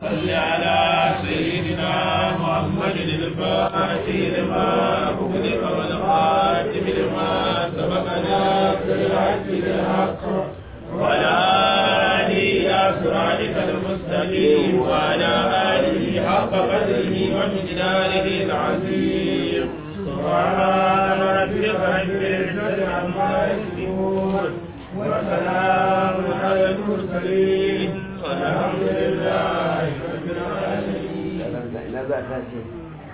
صل على سيدنا محمد الفاتح لما أغلق والخاتم لما سبق ناصر الحق بالحق وعلى آله إلى صراطك المستقيم وعلى آله حق قدره ومقداره العظيم سبحان ربك رب العزة عما يصفون وسلام على المرسلين والحمد لله رب العالمين ina za ta ce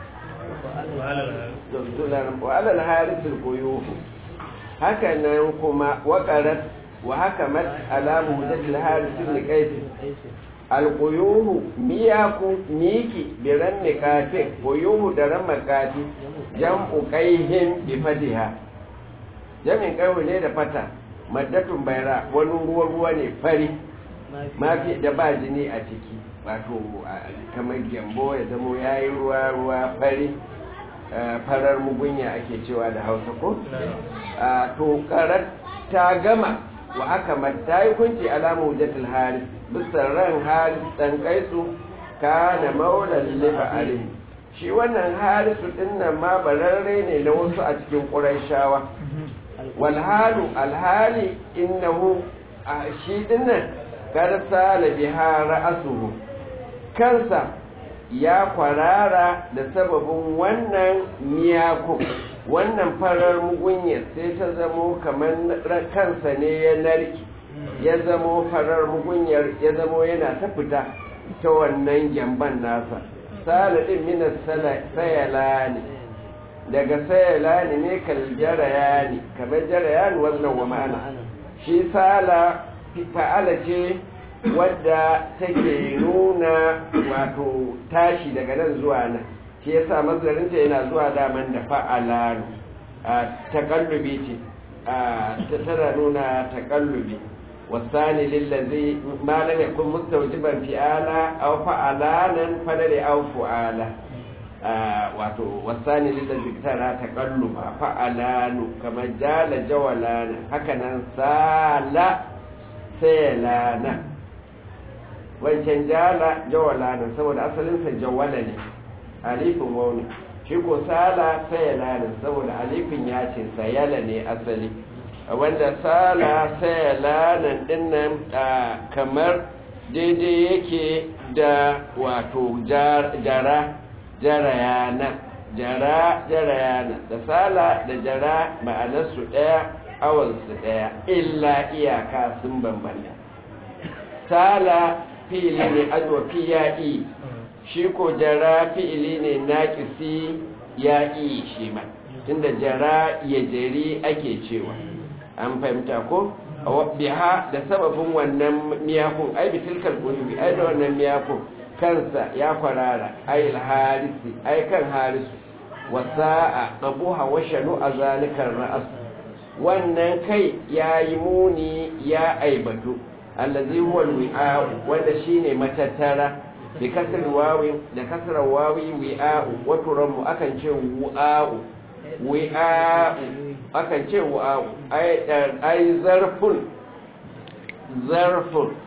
wa alal harisul quyuh haka nan kuma waqarat wa hakamat ala mujadil harisul liqayt alquyuhu miyaku miki biran nikati quyuhu da ran makati jam'u qayhin bi fatiha jamin qayhu ne da fata maddatun bayra wani ruwa ruwa ne fari mafi da ba jini a ciki wato kamar gyambo ya zamo ya yi ruwa ruwa fari farar mugunya ake cewa da hausa ko to karar ta gama wa aka mata yi kunci alamu jatul haris bisa ran haris dan kaisu kana maulan lifa alim shi wannan harisu din nan ma bararre ne na wasu a cikin ƙurayshawa walhalu alhali innahu shi din nan karsa biha ra'asuhu kansa ya kwarara da sababin wannan miyako wannan farar mugunyar sai ta zamo kamar kansa ne ya narki ya zamo farar mugunyar ya zamo yana ta fita ta wannan gyamban nasa saladin minas sayala ne daga sayala ne ne kal jaraya ne kamar jaraya ne wannan wa ma'ana shi sala fa'ala ce wadda take nuna wato tashi daga nan zuwa nan shi yasa mazarinta yana zuwa daman da fa'ala a takallubi ce ta tana nuna takallubi wasani lillazi ma lam yakun mustawjiban fi'ala aw fa'alanan fadali aw fu'ala wato wasani lillazi tana takalluba fa'alanu kamar jala jawalana haka nan sala sayalana wancan jala jawala ne saboda asalinsa jawala ne alifin wauni shi ko sala sayala ne saboda alifin ya ce sayala ne asali wanda sala sayala nan dinnan kamar daidai yake da wato jara jarayana jara jarayana da sala da jara ma'anarsu ɗaya awansu ɗaya illa iyaka sun bambanta sala fi'ili ne adwafi ya yi shi ko jara fi'ili ne naƙisi ya yi shi ma tunda jara ya jari ake cewa an fahimta ko biha da sababin wannan miyakun ai bi tilkal qulubi ai da wannan miyakun kansa ya kwarara ai harisi ai kan harisu wasa'a qabuha wa shanu azalikar ra'as wannan kai yayi muni ya aibatu allazi huwa alwi'a wanda shine matattara bi kasr wawi da kasra wawi wi'a wa turamu akan ce wu'a'u wi'a akan ce wu'a'u ai ai zarfun zarfun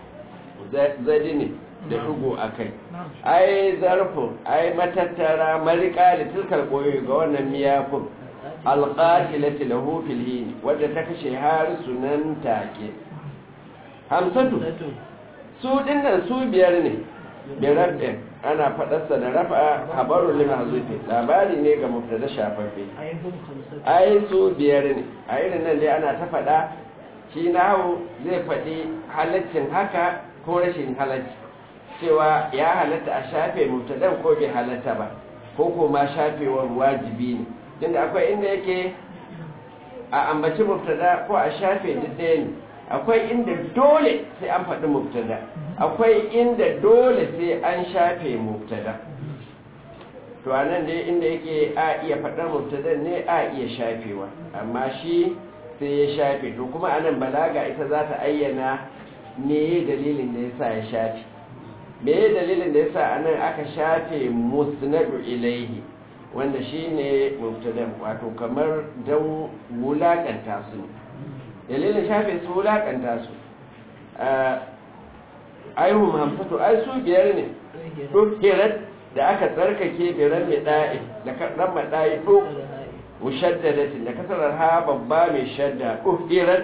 zadini da dugo akai ai zarfun ai matattara marika da tilkal koyo ga wannan miyafin alqatilati lahu fil hin wadda ta kashe har sunan take hamsatu su dinnan su biyar ne birabbe ana faɗarsa da rafa habarun lima hazufi labari ne ga mubtada shafaffe ai su biyar ne a irin nan dai ana ta faɗa shi nahu zai faɗi halaccin haka ko rashin halacci cewa ya halatta a shafe mubtadan ko bai halatta ba ko kuma shafewar wajibi ne tunda akwai inda yake a ambaci mubtada ko a shafe duk ɗaya ne akwai inda dole sai an faɗi mubtada akwai inda dole sai an shafe mubtada to anan dai inda yake a iya faɗar mubtada ne a iya shafewa amma shi sai ya shafe to kuma anan balaga ita za ta ayyana me dalilin da yasa ya shafe me dalilin da yasa anan aka shafe musnadu ilaihi wanda shine mubtada wato kamar dan wulakanta su dalilin shafe su wulakanta su aihum hamsatu ai su biyar ne dukirat da aka tsarkake biran mai da'i da ran mai da'i duk mushaddadatin da kasarar ha babba mai shadda dukirat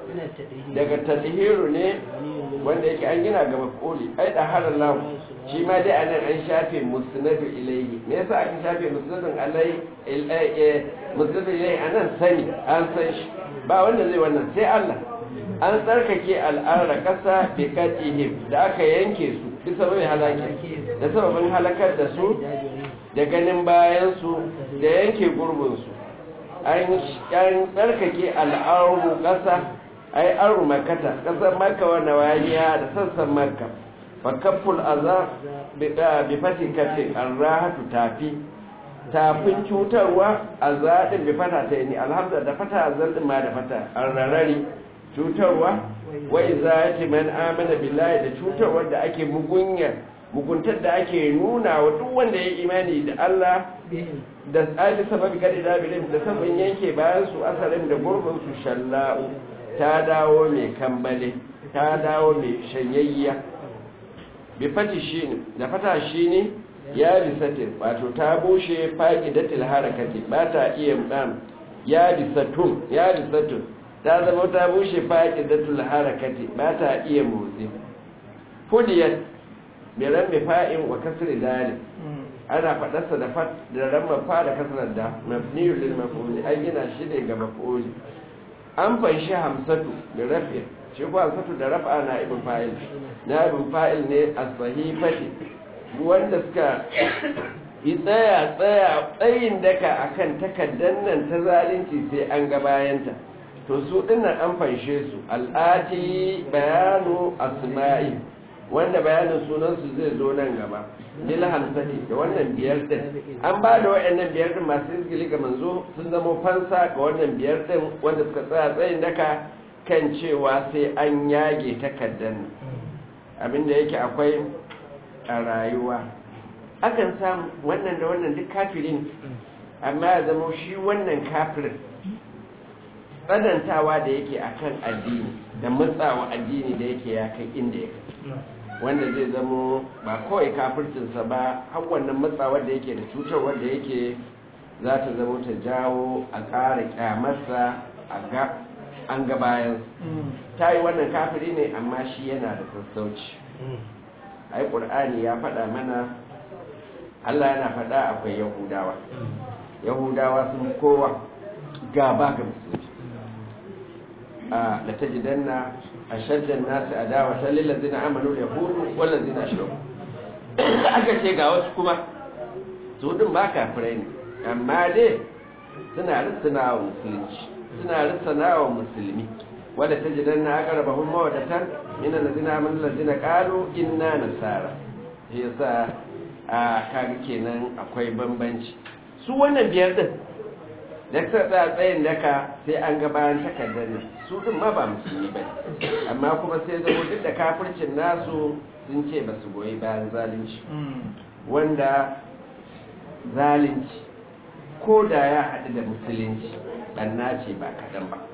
daga tadhiru ne wanda yake an gina ga mafuli ai da halallahu shi ma dai anan an shafe musnadu ilayhi me yasa aka shafe musnadun alai musnadu ilayhi anan sani an san shi ba wanda zai wannan sai Allah an tsarkake al'arra kasa bi katihim da aka yanke su bisa sababin halaki da sababin halakar da su da ganin bayan su da yanke gurbin su an tsarkake al'arru kasa ai arru makata kasar makka wa nawaliya da sassan makka fakafful azab bi fati kace arrahatu tafi tafin cutarwa azadin bi fata ta ni alhamdulillah da fata azadin ma da fata arrarari cutarwa wa izati man amana billahi da cutarwa da ake mugunya muguntar da ake nuna wa duk wanda ya imani da Allah da tsali sababi kada da bilin da sabon yanke bayan su asalin da gurbin su shalla'u ta dawo mai kambale ta dawo mai shanyayya bi fati shi ne da fata shi ne ya bisatin wato ta bushe faƙidatil harakati ba ta iya ɗan ya bisatun ya bisatun ta zama ta bushe faƙidatil harakati ba ta iya motsi fudiyar mai rambe fa'in wa kasar dalil ana faɗarsa da fat da ramma fa da kasar da mafniyul lil maf'uli an gina shi ne ga maf'uli an fanshi hamsatu da rafi shi ko hamsatu da rafa na ibn fa'il na ibn fa'il ne a sahifati wanda suka yi tsaya tsaya tsayin daka akan takaddan nan ta zalunci sai an ga bayanta to su dinnan an fanshe su al'ati bayanu asma'i wanda bayanin sunansu zai zo nan gaba lil hamsati da wannan biyar din an ba da wayannan biyar din masu izgili ga manzo sun zama fansa ga wannan biyar din wanda suka tsaya tsayin daka kan cewa sai an yage takaddan abinda yake akwai a rayuwa akan samu wannan da wannan duk kafirin amma ya zama shi wannan kafirin tsanantawa da yake akan addini da matsawa addini da yake ya kai inda ya kai wanda zai zamo ba kawai kafircinsa ba har wannan matsawar da yake da cutarwar da yake za ta zama ta jawo a ƙara kyamarsa a ga an ga bayan ta yi wannan kafiri ne amma shi yana da sassauci ai ƙur'ani ya faɗa mana allah yana faɗa akwai yahudawa yahudawa sun kowa gaba ga musulmi a da ta jidanna أشد الناس عداوة للذين عملوا اليهود والذين أشركوا aka ce ga wasu kuma su din ba kafirai ne amma dai suna rissana wa musulunci suna rissana wa musulmi wadda ta jidan na aka raba hun mawadatan yana da zina min lazina kalu inna nasara shi yasa a kaga kenan akwai bambanci su wannan biyar din da ta tsaya tsayin daka sai an ga bayan takardar ne su din ma ba musulmi ba amma kuma sai zama duk da kafircin nasu sun ce ba su goyi bayan zalunci wanda zalunci ko da ya haɗu da musulunci ɓanna ce ba kaɗan ba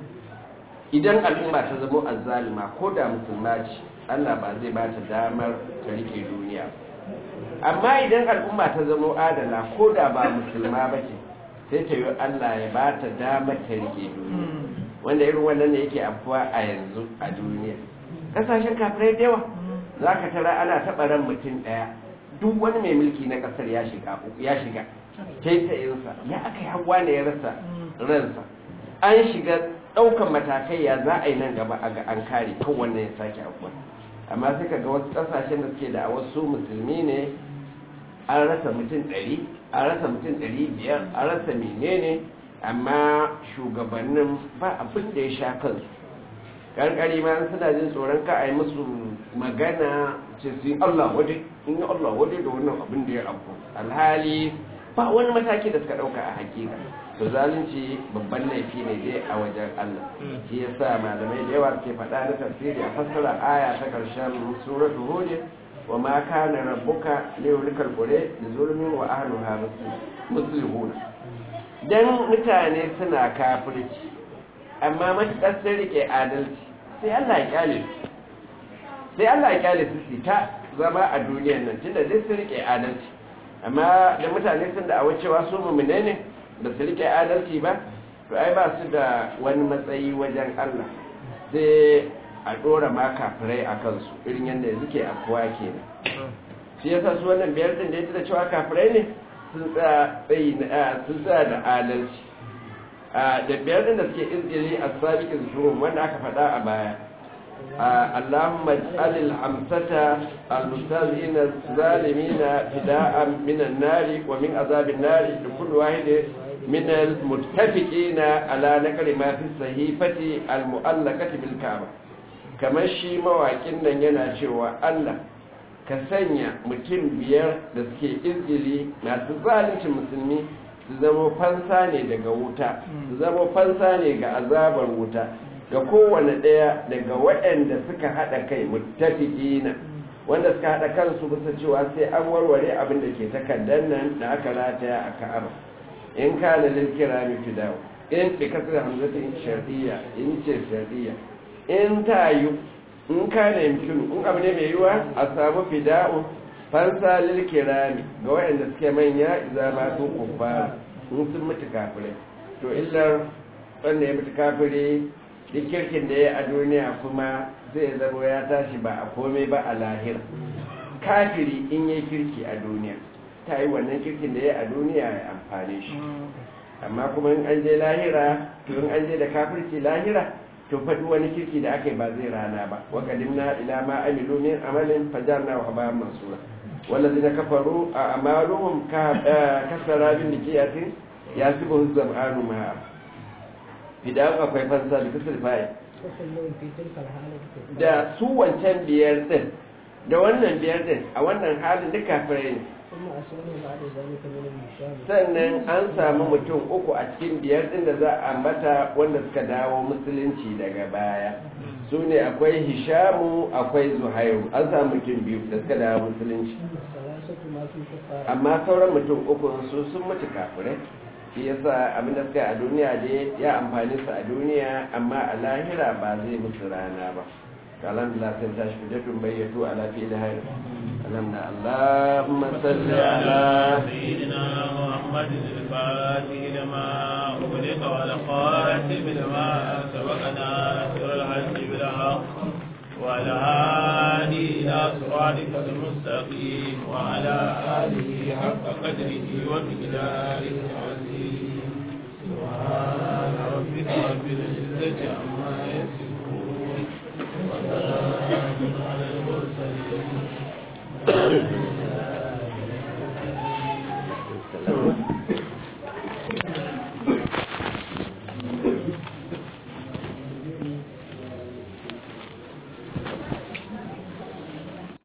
idan al'umma ta zama azzalima ko da musulma ce allah ba zai ba ta damar ta rike duniya amma idan al'umma ta zama adala ko da ba musulma ba ce sai ta yi Allah ya ba ta dama ta rike duniya wanda irin wannan ne yake afuwa a yanzu a duniya kasashen kafirai da yawa za ka tara ana taɓa ran mutum ɗaya duk wani mai mulki na ƙasar ya shiga ya shiga taitayinsa ya aka yi hawa ne ya rasa ransa an shiga ɗaukan matakai ya za a yi nan gaba a ga an kare kan wannan ya sake afuwa amma sai ka ga wasu ƙasashen da suke da wasu musulmi ne an rasa mutum ɗari an rasa mutum ɗari biyar an rasa menene amma shugabannin ba abin da ya sha kansu ƙarƙari ma suna jin tsoron ka a yi musu magana ce su yi Allah wade in yi Allah wade da wannan abin da ya abu alhali ba wani mataki da suka ɗauka a hakika to zalunci babban laifi ne dai a wajen Allah shi yasa malamai da yawa ke faɗa na tafsiri a fassara aya ta ƙarshen suratul hud wa ma kana rabbuka liyulikal qura bi zulmin wa ahliha muslihun dan mutane suna kafirci amma matakar sun rike adalci sai Allah ya kyale su sai Allah ya kyale su su ta zama a duniyar nan tunda dai su rike adalci amma da mutane sun da awa cewa su mumune ne ba su rike adalci ba to ai ba su da wani matsayi wajen Allah sai a dora ma kafirai a kansu irin yadda suke afuwa kenan shi yasa su wannan biyar din da ya da cewa kafirai ne sun tsaya da adalci da biyar din da suke izgili a sabiqin shuhum wanda aka faɗa a baya اللهم اجعل الحمسة المستهزئين الظالمين فداء من النار ومن عذاب النار لكل واحد من المتفقين على نقل ما في الصحيفة المؤلقة بالكعبة kamar shi mawaƙin nan yana cewa Allah ka sanya mutum biyar da suke izgili masu zalincin musulmi su zama fansa ne daga wuta su zama fansa ne ga azabar wuta ga kowane ɗaya daga waɗanda suka haɗa kai mutafiƙina wanda suka haɗa kansu bisa cewa sai an warware abin da ke takardar nan da aka rataya a ka'aba in kana lil kirami fidawo in bi kasar hamzatin shar'iyya in ce shar'iyya in ta yi in kana yamkinu in abu ne mai yiwa a samu fida'u fansa lil kirami ga waɗanda suke manya idza ma su kuffar in sun mutu kafirai to illar wanda ya mutu kafiri duk kirkin da ya a duniya kuma zai zama ya tashi ba a komai ba a lahira kafiri in yi kirki a duniya ta yi wannan kirkin da ya a duniya ya amfane shi amma kuma in an je lahira to in an je da kafirci lahira to faɗi wani kirki da aka yi ba zai rana ba wa kadimna ila ma amilu min amalin fajarna wa habayan mansura والذين كفروا أعمالهم كسراب بكيئة يحسبه الظمآن ماء idan akwai fansa da kusur fa'i da su wancan biyar din da wannan biyar din a wannan halin duka kafirai ne sannan an samu mutum uku a cikin biyar din da za a ambata wanda suka dawo musulunci daga baya su ne akwai hishamu akwai zuhairu an samu mutum biyu da suka dawo musulunci amma sauran mutum uku su sun mutu kafirai shi yasa abin da suka a duniya dai ya amfani su a duniya amma a lahira ba zai musu rana ba alhamdulillah sai tashi hujjatun bayyatu ala fi lahir alhamdulillah allahumma salli ala سيدنا محمد الفاتح لما أغلق والخاتم لما سبقنا سر الحج بالحق وعلى آله إلى صراطك المستقيم وعلى آله حق قدره ومقداره العظيم سبحان ربك رب العزة عما يصفون وسلام على المرسلين